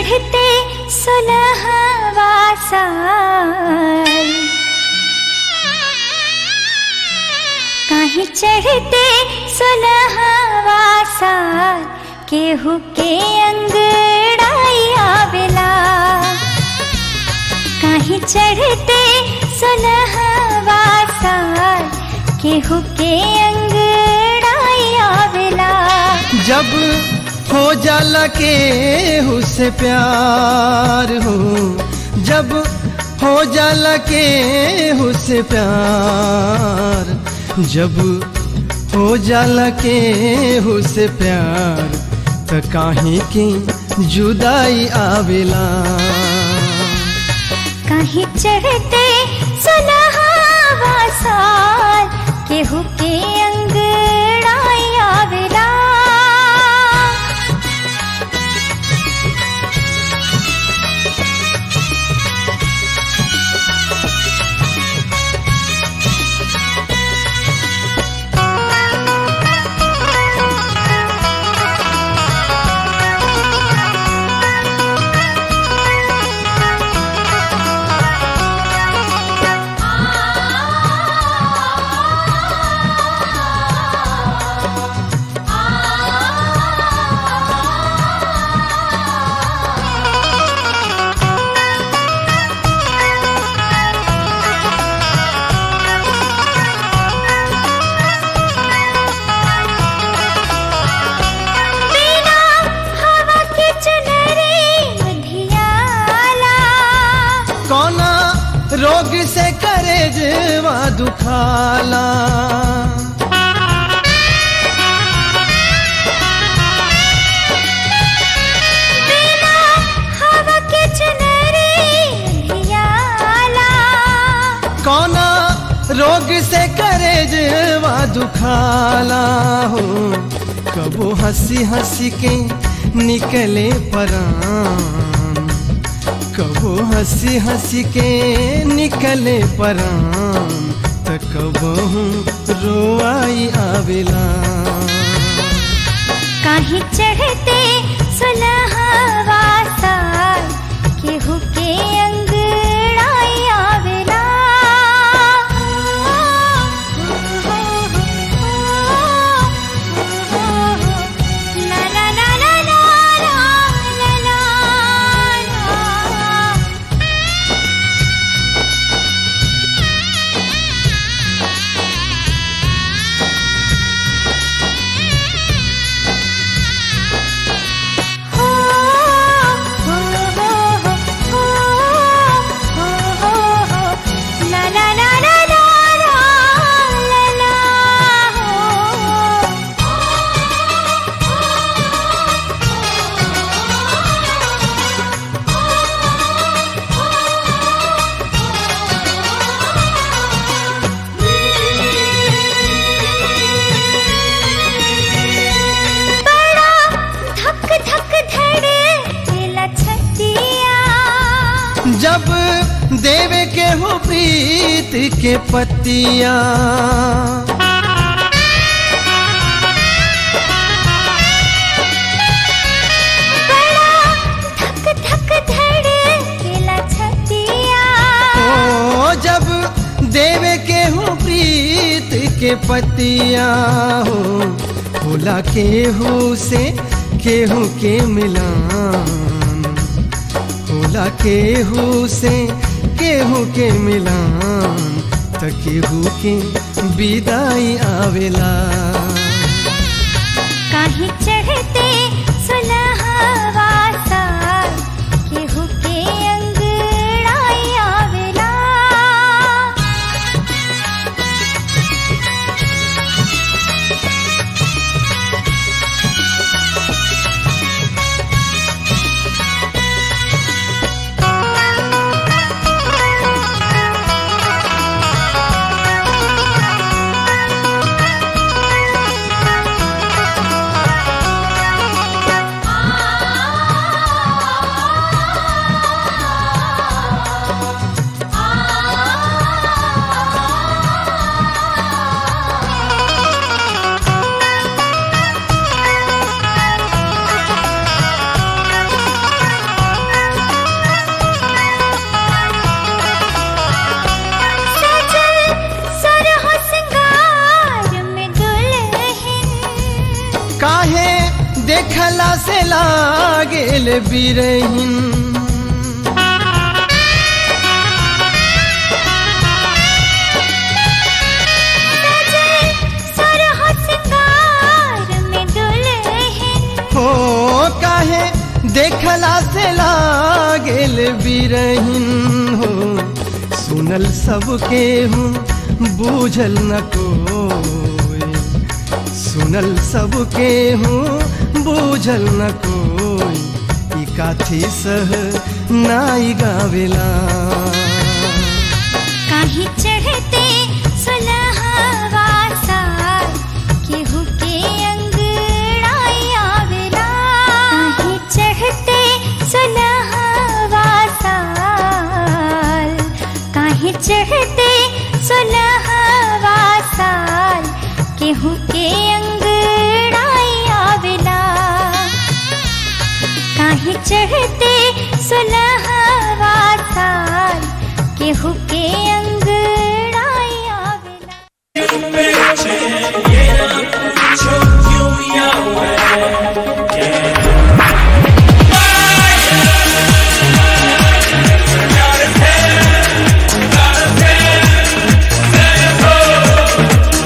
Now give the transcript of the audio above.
चढ़ते सुलहवा साल काहे चढ़ते सुलहवा साल केहू के अंगड़ाई आवेला काहे चढ़ते सुलहवा साल केहू के अंगड़ाई आवेला जब हो जाला के उससे प्यार हो जब हो जाला के उससे प्यार जब हो जाला के उससे प्यार त काहे की जुदाई आवेला कहीं चढ़ते सुलहवा साल केहू के अंगड़ाई आवेला बिना हवा के चुनरी लुधियाला कौना रोग से करे जवा दुखाला बिना हवा के चुनरी लुधियाला कौना रोग से करे जवा दुखाला हो कबो हंसी हंसी के निकले परान कबो हंसी हंसी के निकले परान त कबो रोआई आवेला काहे चढ़ते सुलहवा साल केहू के अंगड़ाई आवेला ला ला ला ला ला ला ला ला हो हो हो हो हो हो हो ला ला ला ला ला ला ला बड़ा धक धक धड़केला छतिया जब देवे के हो प्रीत के पतिया बड़ा धक धक धड़केला छतिया ओ जब देवे के हो प्रीत के पतिया हो भोला केहू से केहू के मिलान भोला केहू से केहू के मिलान त केहू के विदाई आवेला काहे चढ़ते सुलहवा साल केहू के अंगड़ाई आवेला काहे देखला से लागेल बिरहिन सरह सिंगार में दुल्हन हो काहे देखला से लागेल बिरहिन हो सुनल सबके हूँ बूझल न कोई सुनल सबके हूँ बूझल न कोई ई काथी सह नाई गावेला काहे चढ़ते सुलहवा साल केहू के अंगड़ाई आवेला काहे चढ़ते सुलहवा साल काहे चढ़ते सुलहवा साल केहू